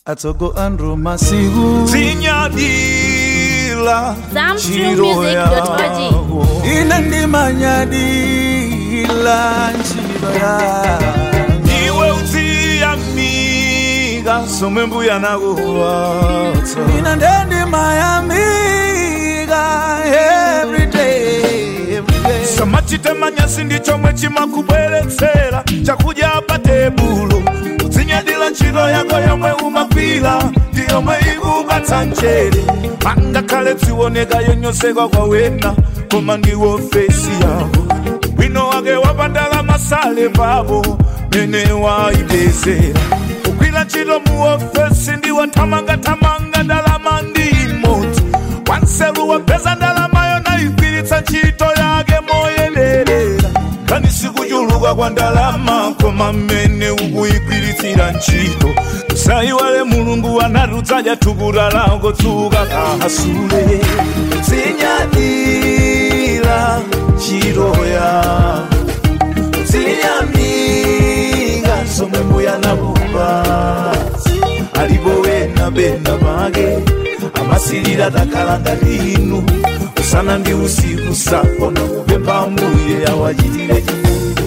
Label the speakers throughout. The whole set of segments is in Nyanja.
Speaker 1: atsogo andrew masiku
Speaker 2: zinyadila
Speaker 3: Zamtrumusic.org.
Speaker 1: ine ndimanyadila ntchito yangu
Speaker 2: iwe uziyamika somwe mbuya nakuwatsa
Speaker 1: ine ndendimayamika everyday everyday
Speaker 2: samachite manyasi ndi chomwe chimakubweretsera chakudya pa tebulo uzinyadila ntchito yako yomwe umagwira ndi yomwe ikupatsa mchere angakhale zioneka yonyosedwa kwa wena koma ndiwo fesi yako wino wake wapandala masale pabo mene waipezera kugwira ntchito mu ofesi ndiwathamangathamanga ndalama ndi imodzi wanselu wapeza ndalamayo naigwiritsa ntchito yake moyenerera kani sikuchuluka kwa ndalama koma mmene ukuyigwiritsira ntchito usayiwale mulungu anati udzadya thukuta lako tsuka kahasule zinyadira ntchito yako ziyamika somwe mbuya nakupatsa alipo wena benda pake amasilira takhala ngati inu usana ndi usiku sakona kupempha mbuye awachitire chifundo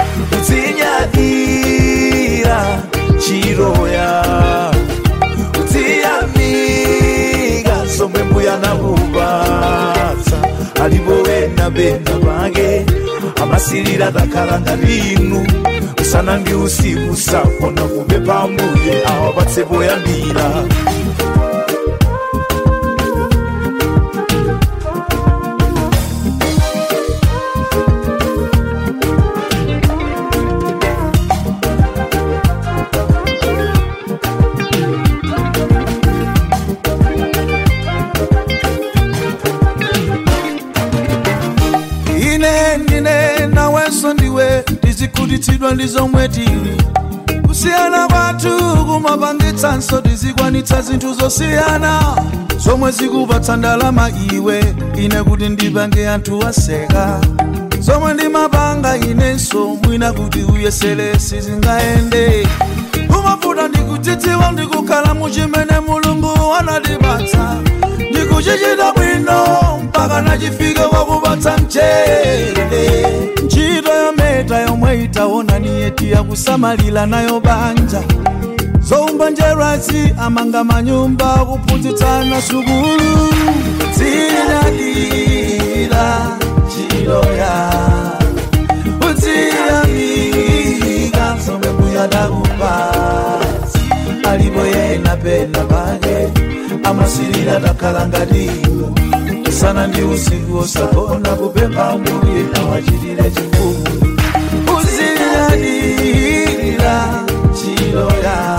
Speaker 2: uzinyadira ntchito yako uziyamika somwe mbuya nakupatsa alipo wena benda pake amasilira takhala ngati inu usana ndi usiku sakona kupempha mbuye awapatse poyambira
Speaker 1: ine ndine nawenso ndiwe tizikutitsidwa ndi zomwe tili kusiyana kwathu kumapangitsanso tizikwanitsa zinthu zosiyana zomwe zikupatsa ndalama iwe ine kuti ndipange anthu aseka zomwe ndimapanga inenso mwina kuti uyesere sizingayende kumavuta ndikudzidziwa ndikukhala muchimene mulungu anatipatsa ndikuchichita bwino mpaka nachifike wakupatsa mchere ntchito yometa yomwe itaona niyeti yakusamalira nayo banja zoumba njerwazi amanga manyumba kuphunzitsana sukulu zinyadira ntchito ya uziyamika zomwe mbuya nakupatsa alipo yena pena pake amasilira takhala ngati inu usana ndi usiku osagona kupempha mbuye awachitire chifundo uzinyadira ntchito ya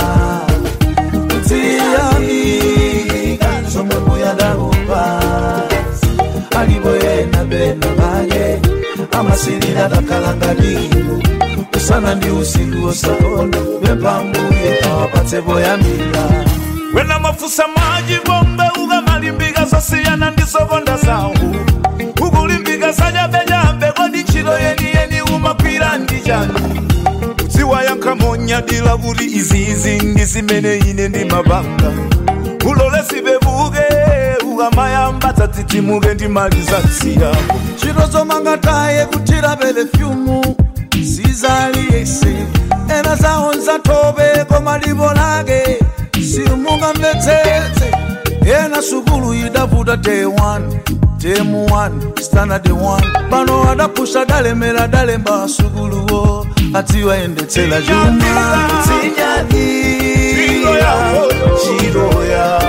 Speaker 1: uziyamika zomwe mbuya nakupatsa alipo yena pena pake amasilira takhala ngati inu usana ndi usiku osagona kupempha mbuye awapatse poyambira
Speaker 2: wena mafusa maji bombe ukamalimbika zasiyana ndi zokonda zangu ukulimbika zanyambejambe kodi ntchito yeniyeni umagwira ndi chani dziwa yankhamonyadila kuti iziizi ndi zimene ine ndimapanga ulole sipepuke ukamayamba dzadzidzimuke ndi mali za nsiyako
Speaker 1: ntchito zomanga taye kuthira pelefyumu sizaliyese ena zawo nzathope koma lipo lake simungamvetsetse ena sukulu idavuta day 1 temu 1 standard 1 pano adapusha dalemera dalemba sukuluwo adziwayendetsera chuma zinyadira ntchito ya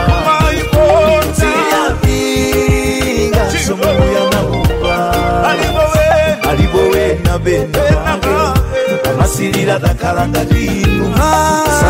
Speaker 1: ziyamika somwe nakupa alipo wena bena pake amasilira takhala ngati inu